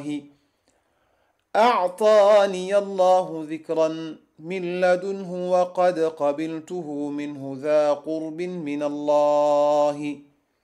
الله أعطاني الله ذكرا من لدنه وقد قبلته منه ذا قرب من الله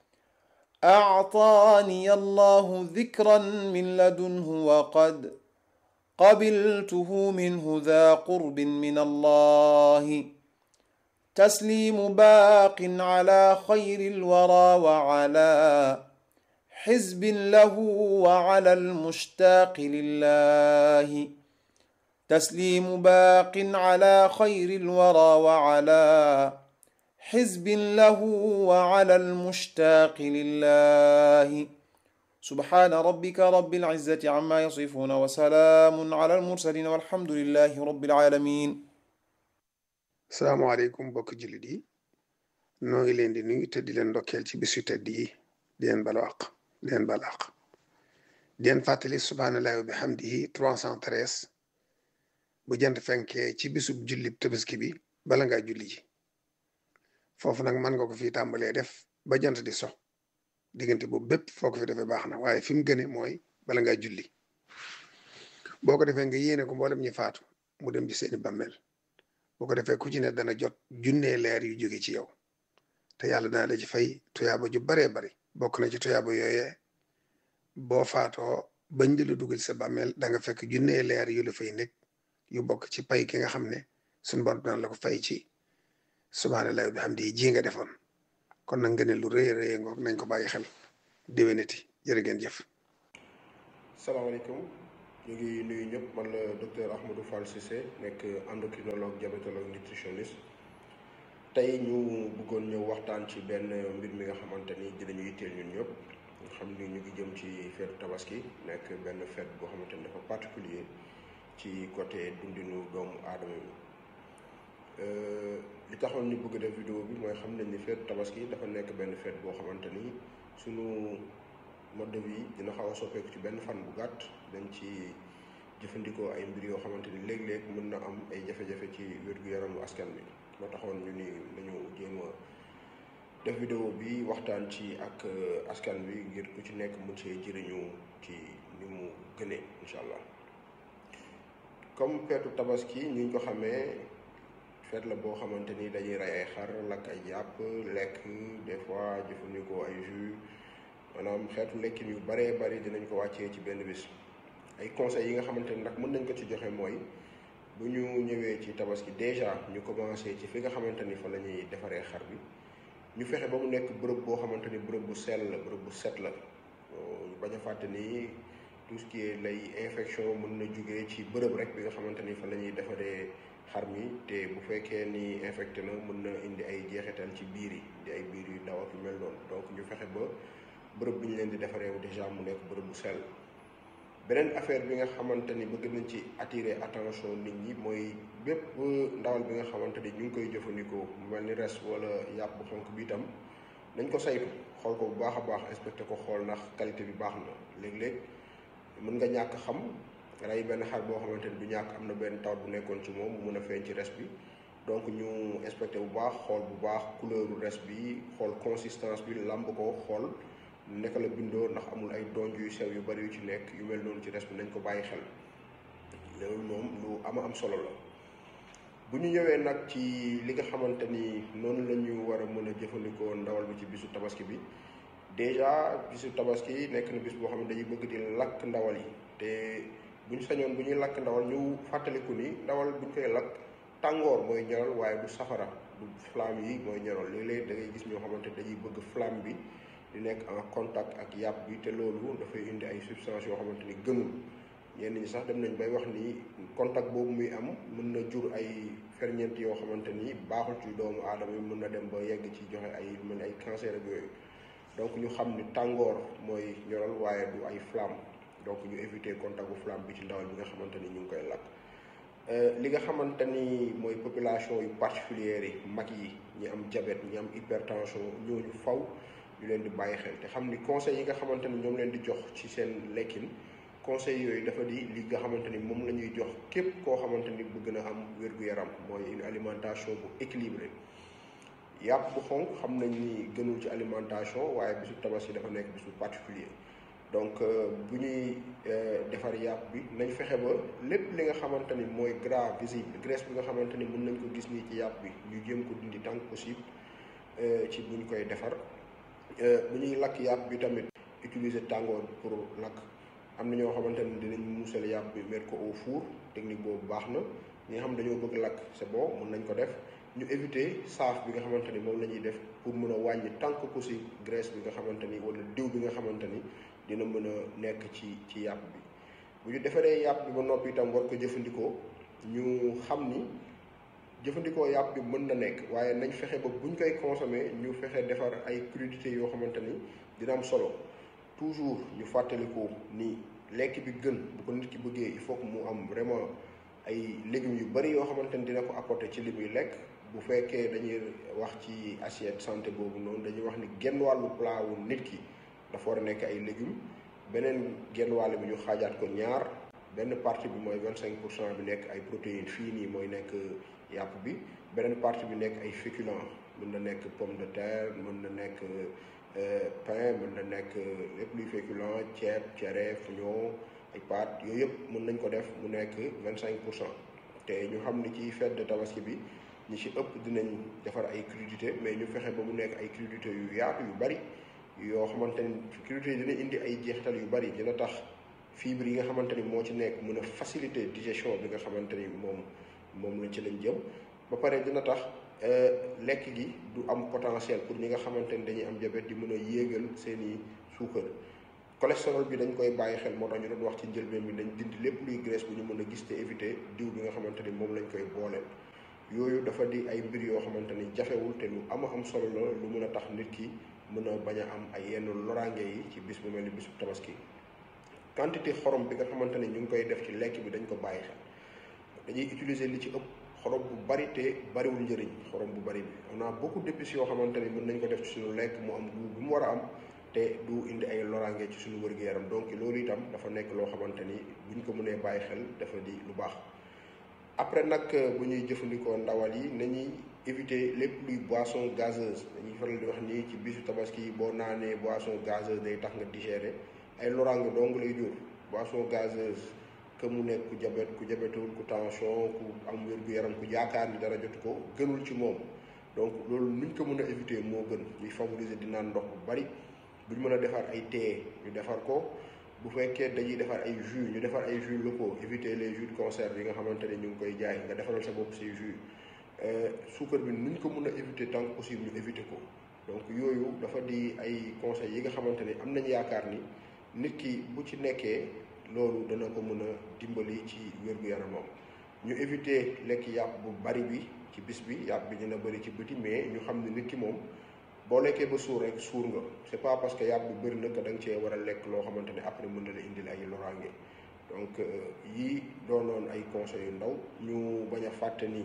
أعطاني الله ذكرا من لدنه وقد قبلته منه ذا قرب من الله تسليم باق على خير الورى وعلى حزب له وعلى المشتاق لله تسليم باق على خير الورى وعلى حزب له وعلى المشتاق لله سبحان ربك رب العزة عما يصفون وسلام على المرسلين والحمد لله رب العالمين salaamaaleykum mbokk jullit yi noo ngi leen di nuyu te di leen ndokkeel ci bisu tedd yi di leen balu àq di leen balu àq di leen fàttali subhaanallahi wa bihamdihi 313 bu jant fenkee ci bisub jullib tabaski bi bala ngaa julli ji foofu nag mën nga ko fi tàmbalee def ba jant di so diggante boobu bépp foo ko fi defee baax na waaye fi mu gëne mooy bala ngaa julli boo ko defee nga yéene ko mboolem ñi faatu mu dem ci seeni bàmmeel boo ko defee ku ci ne dana jot junnee leer yu jóge ci yow te yàlla dana la ci fay tuyaaba ju baree bari bokk na ci tuyaaba yooyee boo faatoo bañ di la dugal sa bàmmeel da nga fekk junnee leer yu la fay nekk yu bokk ci pay ki nga xam ne suñu borom dana la ko fay ci subhaanallahi wa bihamdihi ji nga defoon kon nag nga ne lu rëy rëy ngoog nañ ko bàyyi xel déwénati jërë ngeen jëf. salaamaaleykum ñu ngi nuyu ñëpp man la docteur Ahmadou Fall Cissé nekk endocrinologue diabétologue nutritionniste tey ñu bëggoon ñëw waxtaan ci benn mbir mi nga xamante ni dinañu yitteel ñun ñëpp nga xam ni ñu ngi jëm ci feetu tabaski nekk benn fête boo xamante ni dafa particulier ci côté dundinu doomu aadama yi li taxoon ñu bëgg def vidéo bi mooy xam nañ ni feetu tabaski dafa nekk benn fête boo xamante ni sunu mode de vie dina xaw a soppeeku ci benn fan bu gàtt dañ ci jëfandikoo ay mbir yoo xamante ni léeg-léeg mën na am ay jafe-jafe ci wér-gu-yaramu askan bi moo taxoon ñu ni nañu jéem a def vidéo bi waxtaan ci ak askan bi ngir ku ci nekk mën see jëriñu ci ni mu gënee incha allah comme feetu tabaski ñu ngi ko xamee feet la boo xamante ni dañuy rey ay xar lakk ay jàpp lekk des fois jëfandikoo ay jus maanaam xeetu lekkin yu baree bari dinañ ko wàccee ci benn bis ay conseils yi nga xamante ni nag mën nañ ko ci joxe mooy bu ñu ñëwee ci tabaski déjà ñu commencé ci fi nga xamante ni fa la ñuy defaree xar bi ñu fexe ba mu nekk bërëb boo xamante ni bërëb bu sell la bërëb bu set la ñu bañ a fàtte ni tout ce qui est lay infection mën na jugee ci bërëb rek bi nga xamante ni fa la ñuy defaree xar mi te bu fekkee ni infecté na mën na indi ay jeexital ci biir yi di ay biir yu ndaw ak yu mel noonu donc ñu fexe ba bërëb bi ñu leen di defaree déjà mu nekk bërëb bu sell beneen affaire bi nga xamante ni bëgg nañ ci attirer attention nit ñi mooy bépp ndawal bi nga xamante ni ñu ngi koy jëfandikoo mu mel ni res wala yàpp bu xonk bi itam nañ ko saytu xool ko bu baax a baax inspecté ko xool ndax qualité bi baax na léeg-léeg mën nga ñàkk xam rey benn xar boo xamante ni du ñàkk am na benn tawat bu nekkoon ci moom mu mën a feeñ ci res bi donc ñu inspecté bu baax xool bu baax couleuru res bi xool consistance bi làmb ko xool naka la bindoo ndax amul ay donj yu sew yu bari yu ci nekk yu mel noonu ci res bi nañ ko bàyyi xel loolu moom lu ama am solo la bu ñu ñëwee nag ci li nga xamante ni noonu la ñu war a mën a jëfandikoo ndawal bi ci bisu tabaski bi déjà bisu tabaski nekk na bis boo xam ne dañuy bëgg di lakk ndawal yi te bu ñu sañoon bu ñuy lakk ndawal ñu fàttaliku ni ndawal bu ñu koy lakk tàngoor mooy ñoral waaye du safara du flamme yi mooy ñoral léeg-léeg da ngay gis ñoo xamante dañuy bëgg flamme bi di nekk en contact ak yàpp bi te loolu dafay indi ay substances yoo xamante ni gënul ñenn ñi sax dem nañ bay wax ni contact boobu muy am mën na jur ay ferñeent yoo xamante ni baaxul ci doomu aadama yi mën na dem ba yegg ci joxe ay mel ni ay cancer ak yooyu donc ñu xam ni tàngoor mooy ñoral waaye du ay flamme donc ñu éviter contact bu flamme bi ci ndawal bi nga xamante ni ñu ngi koy lakk li nga xamante ni mooy population yu particulière yi mag yi ñi am diabète ñi am hypertension ñooñu faw ñu leen di bàyyi xel te xam ni conseils yi nga xamante ni ñoom leen di jox ci seen lekkin conseils yooyu dafa di li nga xamante ni moom la ñuy jox képp koo xamante ni bëgg na am wér-gu-yaram mooy une alimentation bu équilibrée yàpp bu xonk xam nañ ni gënul ci alimentation waaye bisu tabaski dafa nekk bisu particulier donc bu ñuy def defar yàpp bi nañ fexe ba lépp li nga xamante ni mooy gras visible graisse bi nga xamante ni mën nañ ko gis nii ci yàpp bi ñu jéem ko dindi tant que possible ci buñ koy defar bu ñuy lakk yàpp bi tamit utiliser tàngoor pour lakk am na ñoo xamante ni dinañ muusal yàpp bi mettre ko au four technique boobu baax na ñi nga xam dañoo bëgg lakk c'est bon mën nañ ko def ñu éviter saaf bi nga xamante ni moom la ñuy def pour mën a wàññi tant que possible graisse bi nga xamante ni wala diw bi nga xamante ni dina mën a nekk ci ci yàpp bi bu ñu defaree yàpp bi ba noppi itam war ko jëfandikoo ñu xam ni jëfandikoo yàpp bi mën na nekk waaye nañ fexe ba buñ koy consommer ñu fexe defar ay crudités yoo xamante ni dina am solo toujours ñu fàttaliku ni lekk bi gën bu ko nit ki bëggee il faut que mu am vraiment ay légumes yu bari yoo xamante ni dina ko apporter ci li muy lekk bu fekkee dañuy wax ci assiette santé boobu noonu dañuy wax ni genn wàllu plat wu nit ki dafa war a nekk ay légumes beneen genn wàll bi ñu xaajaat ko ñaar benn partie bi mooy vingt cinq pour cent bi nekk ay protéines fii nii mooy nekk yàpp bi beneen partie bi nekk ay féculents mën na nekk pomme de terre mën na nekk pain mën na nekk lépp luy féculent ceeb cere fuñoo ay pâtes yooyu yëpp mën nañ ko def mu nekk vingt cinq pour cent te ñu xam ni ci fête de tabaski bi ñi ci ëpp dinañ defar ay crudités mais ñu fexe ba mu nekk ay crudités yu yaatu yu bari yoo xamante ni crudités yi dina indi ay jeexital yu bari dina tax fibre yi nga xamante ni moo ci nekk mën a faciliter digestion bi nga xamante ni moom moom lañ ci lañ jëm ba pare dina tax lekk gi du am potentiel pour ñi nga xamante ni dañuy am diabète di mën a yéegal seeni suukar cholestérol bi dañ koy bàyyi xel moo tax ñu doon wax ci njëlbeen bi dañ dindi lépp luy graisse bu ñu mën a gis te éviter diw bi nga xamante ni moom lañ koy booleel yooyu dafa di ay mbir yoo xamante ni jafewul te lu ama am solo la lu mën a tax nit ki mën a bañ a am ay yenn loraange yi ci bis bu mel ni bisu tabaski quantité xorom bi nga xamante ni ñu ngi koy def ci lekk bi dañ ko bàyyi xel dañuy utiliser li ci ëpp xorom bu bari te bariwul njëriñ xorom bu bari bi on a beaucoup d'épices yoo xamante ni mën nañ ko def ci suñu lekk mu am goût bu mu war a am te du indi ay loraange ci suñu wër-gu-yaram donc loolu itam dafa nekk loo xamante ni buñ ko mënee bàyyi xel dafa di lu baax après nag bu ñuy jëfandikoo ndawal yi nañuy éviter lépp luy boisson gazeuse dañuy faral di wax nii ci bisu tabaski boo naanee boisson gazeuse day tax nga digérer ay loraange dong lay jur boisson gazeuse que mu nekk ku jabet ku jabetul ku tension ku am wér-gu-yaram ku yaakaar ni dara jotu ko gënul ci moom donc loolu nuñ ko mën a éviter moo gën ñuy favoriser di naan ndox bu bari buñ mën a defar ay thé ñu defar ko bu fekkee dañuy defar ay jus ñu defar ay jus locaux éviter les jus de conserve yi nga xamante ne ñu ngi koy jaay nga defaral sa bopp say jus suukar bi nuñ ko mën a éviter tant que possible ñu éviter ko donc yooyu dafa di ay conseils yi nga xamante ne am nañ yaakaar ni nit ki bu ci nekkee loolu dana ko mën a dimbali ci wér-gu-yaramam ñu éviter lekk yàpp bu bari bi ci bis bi yàpp bi dina bari ci bëti mais ñu xam ne nit ki moom boo lekkee ba suur rek suur nga c'est pas parce que yàpp bu bëri na que da nga cee war a lekk loo xamante ne après mën na la indil ay loraange donc yii doonoon ay conseils yu ndaw ñu bañ a fàtte ni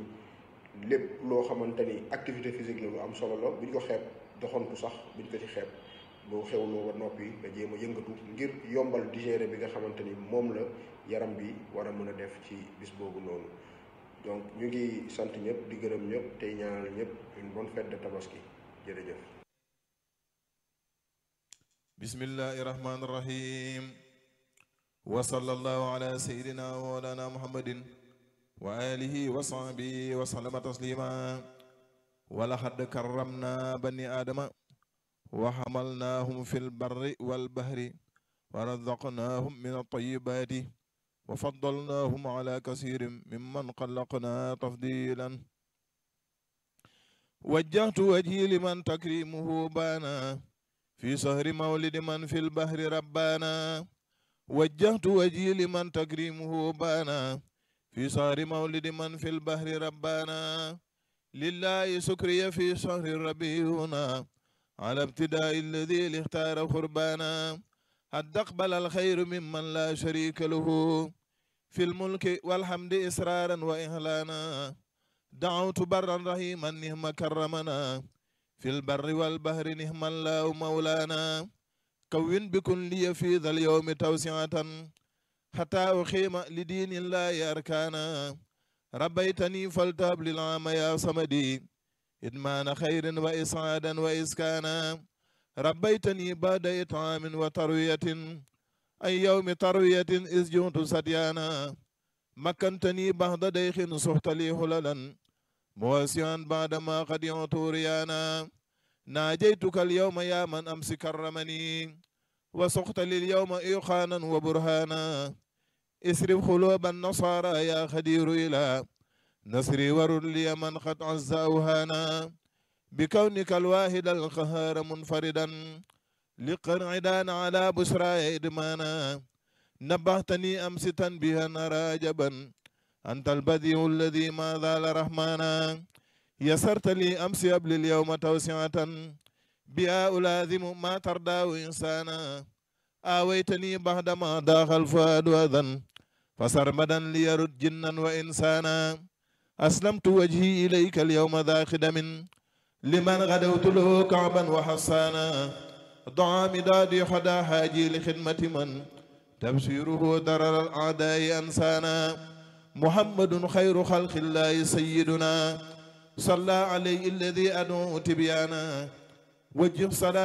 lépp loo xamante ni activité physique la lu am solo la buñ ko xeeb doxantu sax buñ ko ci xeeb boo xewloo ba noppi nga jéem a yëngatu ngir yombal digérer bi nga xamante ni moom la yaram bi war a mën a def ci bis boobu noonu donc ñu ngi sant ñëpp di gërëm ñëpp tey ñaanal ñëpp une bonne fête de tabaski jërëjëf bismillahi rahmani rahim wa sallallahu ala sayidina wa mawlana muhammadin wa alihi wa sahbihi wa sallama taslima wa laqad karramna bani adama wa hamalnahum fi lbarri walbahri wa razaqnahum min altayibati wa faddalnahum ala kasirin mimman xalaqna tafdilan وجهت وجهي لمن تكريمه بانا في سهر مولد من في البحر ربانا وجهت وجهي لمن تكريمه بانا في سهر مولد من في البحر ربانا لله سكري في شهر ربيعنا على ابتداء الذي اختار قربانا قد أقبل الخير ممن لا شريك له في الملك والحمد إسرارا وإهلانا دعوت برا رحيما نهم كرمنا في البر والبحر نهم الله مولانا كون بكن لي في ذا اليوم توسعة حتى أخيم لدين الله أركانا ربيتني فلتاب للعام يا صمدي إدمان خير وإسعادا وإسكانا ربيتني بعد إطعام وتروية عن يوم تروية إذ جئت سديانا مكنتني بعد ديخ صحت لي هللا مواسيا بعدما قد يعت ريانا ناجيتك اليوم يا من أمس كرمني وسقت لي اليوم إيقانا وبرهانا اسرب قلوب النصارى يا خدير إلى نصري ورد لي من قد عز أوهانا بكونك الواحد القهار منفردا لقرعدان على بشرى إدمانا نبهتني أمس تنبيها راجبا أنت البديع الذي ما زال رحمانا يسرت لي أمس قبل اليوم توسعة بها ألازم ما ترضى إنسانا آويتني بعدما ضاق الفؤاد أذى فسرمدا ليرد جنا وإنسانا أسلمت وجهي إليك اليوم ذا خدم لمن غدوت له كعبا وحصانا ضع مدادي حدا حاجي لخدمة من تبشيره درر الأعداء أنسانا محمد خير خلق الله سيدنا صلى عليه الذي أدعو تبيانا وجه صلاة